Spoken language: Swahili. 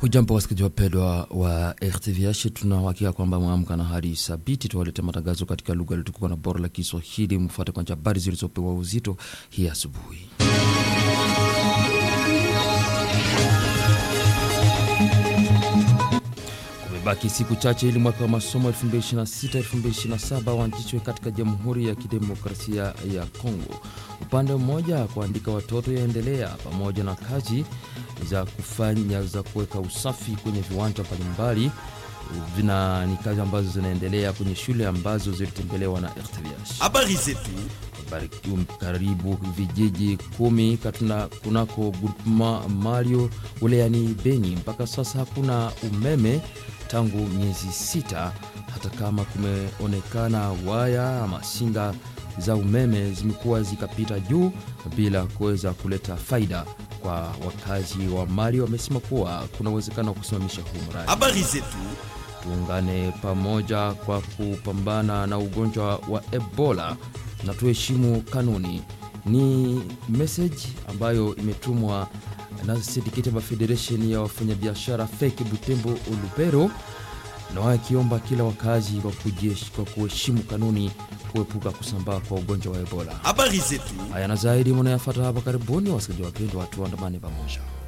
Hujambo wasikilizaji wapendwa wa RTVH, tunauhakika kwamba mwamka na hali thabiti. Tuwalete matangazo katika lugha iliyotukuka na bora la Kiswahili. Mfuate kwanza habari zilizopewa uzito hii asubuhi. Kumebaki siku chache ili mwaka wa masomo 2026-2027 uanzishwe katika Jamhuri ya Kidemokrasia ya Kongo. Upande mmoja kuandika watoto yaendelea pamoja na kazi za kufanya za kuweka usafi kwenye viwanja mbalimbali vina ni kazi ambazo zinaendelea kwenye shule ambazo zilitembelewa na RTVH. Habari zetu Karibu vijiji kumi katuna kunako groupement Mario wilayani Beni, mpaka sasa hakuna umeme tangu miezi sita, hata kama kumeonekana waya ama singa za umeme zimekuwa zikapita juu bila kuweza kuleta faida kwa wakazi wa Mali. Wamesema kuwa kuna uwezekano wa kusimamisha huu mradi. habari zetu Tuungane pamoja kwa kupambana na ugonjwa wa Ebola na tuheshimu kanuni. Ni message ambayo imetumwa na Syndicate of Federation ya wafanyabiashara feki Butembo Ulubero, na wakiomba kila wakazi kwa kujesh- kwa kuheshimu kanuni kuepuka kusambaa kwa ugonjwa wa Ebola. habari zetu Haya na zaidi mnayafata hapa karibuni, wasikilizaji wapendwa, watu andamane pamoja.